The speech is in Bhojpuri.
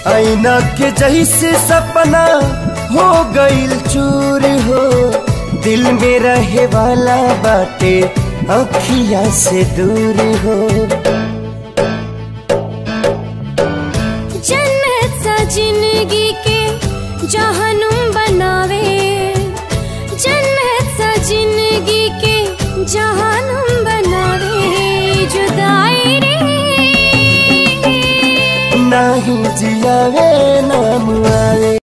आईना के जैसे सपना हो गईल चूर हो दिल में रहे वाला बाटे अखिया से दूर हो जन्नत सा जिंदगी के जहनुम बनावे जन्नत सा जिंदगी के जहनुम बनावे जुदाई रे नाही जियावे नाम आवे